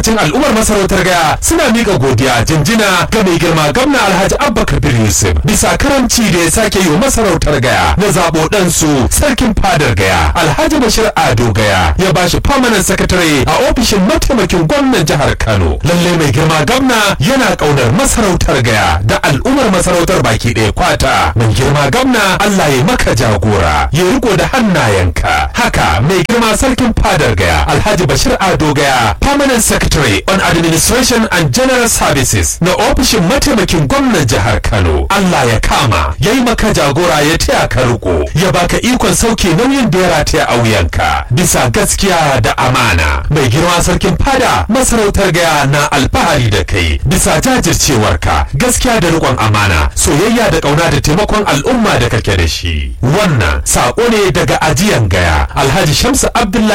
cin al'ummar masarautar gaya suna miƙa godiya jinjina ga mai girma gwamna alhaji abba kabir yusuf bisa karamci da ya sake yi wa masarautar gaya na zaɓo ɗansu sarkin fadar gaya alhaji bashir ado gaya ya ba shi permanent secretary a ofishin mataimakin gwamnan jihar kano lallai mai girma gwamna yana ƙaunar masarautar gaya da al'ummar masarautar baki ɗaya kwata mai girma gwamna allah ya maka jagora ya riko da hannayenka haka mai girma sarkin fadar gaya alhaji bashir ado gaya permanent secretary on administration and general services na ofishin mataimakin gwamnan jihar kano allah ya kama ya yi maka jagora ya taya ka riko ya baka ikon sauke nauyin da ya rataya a wuyanka bisa gaskiya da amana mai girma sarkin fada masarautar gaya na alfahari da kai bisa jajircewarka gaskiya da rikon amana soyayya da kauna da taimakon al'umma da kake da shi wannan sako ne daga ajiyan gaya alhaji shamsu abdullahi